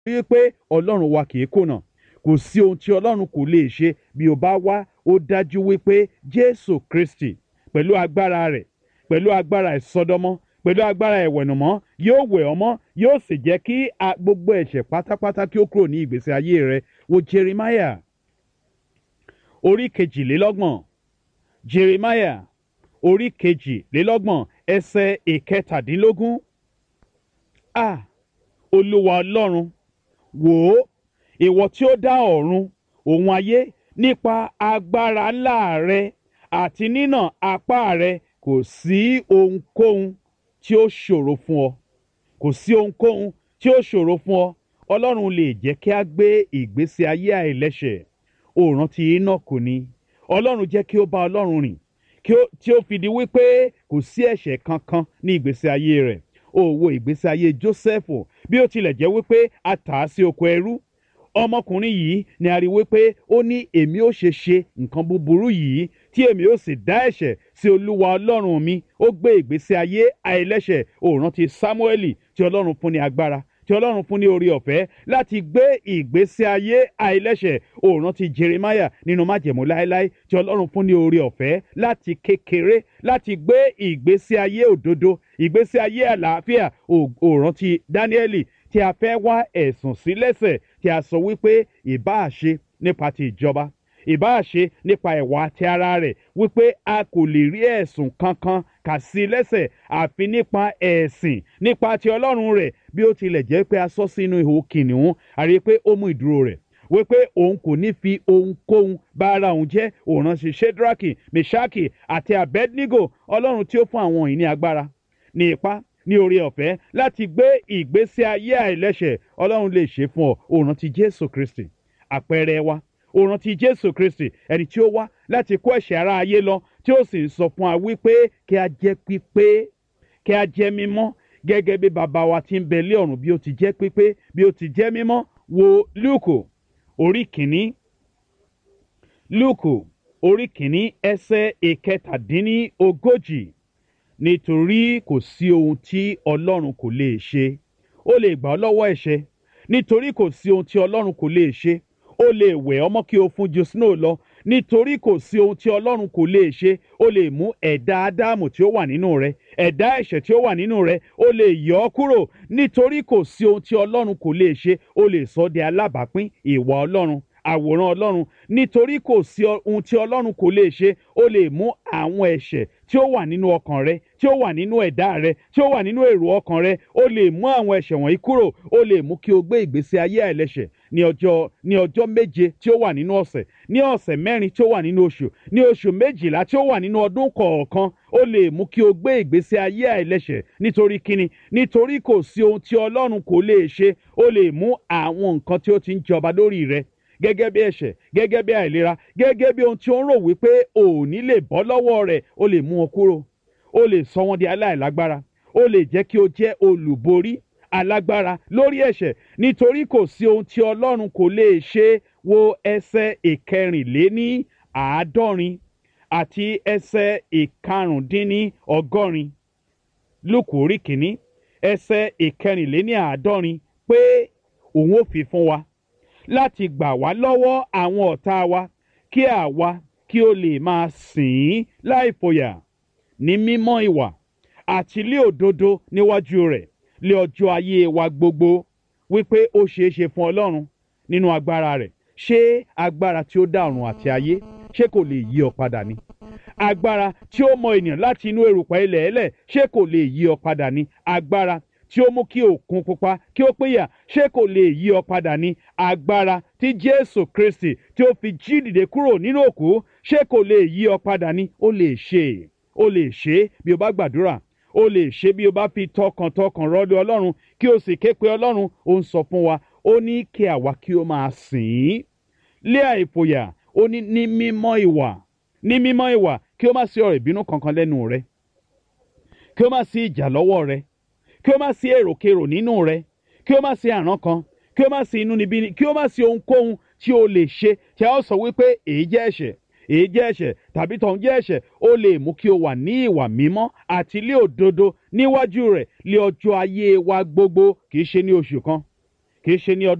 wípé ọlọ́run wa kì í kùnà kò sí ohun tí ọlọ́run kò lè ṣe bí o bá wá ó dájú wípé jésù kristi pẹ̀lú agbára rẹ̀ pẹ̀lú agbára ìsọdọmọ pẹ̀lú agbára ìwẹ̀nùmọ́ yóò wẹ̀ ọmọ yóò sì jẹ́ kí a- gbogbo ẹ̀ṣẹ̀ pátápátá kí ó kúrò ní ìgbésí ayé rẹ wo jeremiah orí kejìlélọ́gbọ̀n jeremiah orí kejìlélọ́gbọ̀n ẹsẹ̀ ìkẹtàdínlógún a olúwa ọlọ́run wò ó ìwọ tí ó dá ọ̀run òun ayé nípa agbára ńlá rẹ àti nínà apá rẹ kò sí ohunkóhun tí ó ṣòro fún ọ kò sí ohunkóhun tí ó ṣòro fún ọ ọlọ́run lè jẹ́ kí a gbé ìgbésí ayé àìlẹ́ṣẹ̀ ó rántí enoch ni ọlọ́run jẹ́ kí ó bá ọlọ́run rìn kí ó tí ó fi di wípé kò sí ẹ̀ṣẹ̀ kankan ní ìgbésí ayé rẹ̀ ó wo ìgbésí ayé jósẹ́fù bí ó tilẹ̀ jẹ́ wípé a tà á sí oko ẹrú ọmọkùnrin yìí ni a rí wípé ó ní èmi ó ṣe ṣe nǹkan búburú yìí tí èmi ó sì dá ẹ̀ṣẹ̀ sí olúwa ọlọ́run mi ó gbé ìgbésí ayé àìlẹ́ṣẹ̀ ó rántí sámúẹ́lì tí ọlọ́run fún ní agbára tí ọlọ́run fún ní orí ọ̀fẹ́ láti gbé ìgbésí ayé àìlẹ́ṣẹ̀ ó rántí jeremiah nínú májẹ̀mú láéláé tí ọlọ́run fún ní orí ọ̀fẹ́ láti kékeré láti gbé ìgbésí ayé òdodo ìgbésí ayé àlàáfíà ó ó rántí dáníẹ́lì tí a fẹ́ wá ẹ̀sùn sí lẹ́sẹ̀ tí a sọ wípé ìbáà ṣe nípa ti ìjọba ìbáà ṣe nípa ìwà ti ara rẹ̀ wípé a kò lè rí ẹ̀sùn kankan kà sí lẹ́sẹ̀ àfi nípa ẹ̀sìn nípa ti ọlọ́run rẹ̀ bí ó tilẹ̀ jẹ́ pé a sọ sínú ihò kìnìún a rí i pé ó mú ìdúró rẹ̀ wípé òun kò ní fi ohunkóhun bá ara òun jẹ́ òun ránṣẹ́ shedraki meshaki àti abednego ọlọ́run tí ó fún àwọn yìí ní agbára ní ipá ní orí ọ̀fẹ́ láti gbé ìgbésí ayé àìlẹ́ṣẹ̀ ọlọ́run lè ṣe fún ọ òun rántí jésù kristi àpẹẹrẹ wa òun rántí jésù kristi ẹni tí ó wá láti kó ẹ̀ṣẹ̀ ara ayé lọ tí ó sì ń sọ fún wa wípé kí a jẹ́ pípé kí a jẹ́ mímọ́ gẹ́gẹ́ bí bàbá wa ti ń bẹ lé ọ̀run bí ó ti jẹ́ pípé bí ó ti jẹ́ mímọ́ wo lúùkù orí kìíní lúùkù orí kìíní ẹsẹ̀ ìkẹtàdínní ogójì nítorí kò sí ohun tí ọlọ́run kò lè ṣe ó lè gbà ọ́ lọ́wọ́ ẹ̀ṣẹ̀ nítorí kò sí ohun tí ọlọ́run kò lè ṣe ó lè wẹ̀ ọmọ kí o fún ju snow lọ nítorí kò sí ohun tí ọlọ́run kò lè ṣe ó lè mú ẹ̀dá ádámù tí ó wà nínú rẹ ẹ̀dá ẹ̀ṣẹ̀ tí ó wà nínú rẹ ó lè yọ ọ́ kúrò nítorí kò sí ohun tí ọlọ́run kò lè ṣe ó lè sọ ọ́ di alábàápín ìwà ọlọ́run àwòrán ọlọ́run nítorí kò sí ohun tí ọlọ́run kò lè ṣe ó lè mú àwọn ẹ̀ṣẹ̀ tí ó wà nínú ọkàn rẹ tí ó wà nínú ẹ̀dá rẹ tí ó wà nínú èrò ọkàn rẹ ó lè mú àwọn ẹ̀ṣẹ̀ wọ̀nyí kúrò ó lè mú kí o gbé ìgbésí ayé àìlẹ́ṣẹ̀ ní ọjọ́ ní ọjọ́ méje tí ó wà nínú ọ̀sẹ̀ ní ọ̀sẹ̀ mẹ́rin tí ó wà nínú oṣù ní oṣù méjìlá tí ó wà nínú ọdún kọ̀ọ̀kan ó lè mú kí o gbé ìgbésí ayé àìlẹ́ṣẹ̀ nítorí kíni nítorí kò sí ohun tí ọlọ́run kò lè ṣe ó lè mú àwọn nǹkan tí ó ti ń jọba lórí rẹ gẹ́gẹ́ bí ẹ̀ṣẹ̀ gẹ́gẹ́ bí àìlera gẹ́gẹ́ bí ohun tí ó ń rò wípé ò ní lè bọ́ lọ́wọ́ rẹ̀ ó lè mú wọn kúrò ó lè sọ wọn di aláìlágbára ó lè jẹ́ kí o jẹ́ olùborí alágbára lórí ẹ̀ṣẹ̀ nítorí kò sí ohun tí ọlọ́run kò lè ṣe wo ẹsẹ̀ ìkẹrìnléní àádọ́rin àti ẹsẹ̀ ìkarùndínní ọgọ́rin lùkù orí kìíní ẹsẹ̀ ìkẹrìnléní àádọ́rin pé òun ò fi fún wa láti gbà wá lọ́wọ́ àwọn ọ̀tá wa kí àwa kí o lè máa sìn ín láì fòyà ní mímọ́ ìwà àti lé òdodo níwájú rẹ̀ lé ọjọ́ ayé wa gbogbo wípé ó ṣeé ṣe fún ọlọ́run nínú agbára rẹ̀ ṣé agbára tí ó dá ọ̀run àti ayé ṣé kò lè yí ọ padà ni agbára tí ó mọ ènìyàn láti inú erùpẹ̀ ilẹ̀ ẹlẹ̀ ṣé kò lè yí ọ padà ni agbára tí ó mú kí òkun pupa kí ó péyà ṣé kò lè yí ọ padà ní agbára tí jésù kristi tí ó fi jí dìde kúrò nínú òkú ṣé kò lè yí ọ padà ní ó lè ṣe ó lè ṣe bí o bá gbàdúrà ó lè ṣe bí o bá fi tọkàntọkàn rọlé ọlọ́run kí o sì ké pe ọlọ́run ó ń sọ fún wa ó ní kí àwa kí ó máa sìn ín lé àìfòyà ó ní ní mímọ́ ìwà ní mímọ́ ìwà kí ó má sí ọ̀rọ̀ ìbínú kankan lẹ́nu rẹ kí ó má sí ìjà lọ́wọ́ rẹ kí ó má sí èròkerò nínú rẹ kí ó má sí àrán kan kí ó má sí inúnibíni kí ó má sí ohunkóhun tí o lè ṣe tí a ó sọ wípé èyí jẹ́ ẹ̀ṣẹ̀ èyí jẹ́ ẹ̀ṣẹ̀ tàbí tọ̀hún jẹ́ ẹ̀ṣẹ̀ ó lè mú kí o wà ní ìwà mímọ́ àti ilé òdodo níwájú rẹ̀ lé ọjọ́ ayé wa gbogbo kì í ṣe ní oṣù kan kì í ṣe ní ọdún.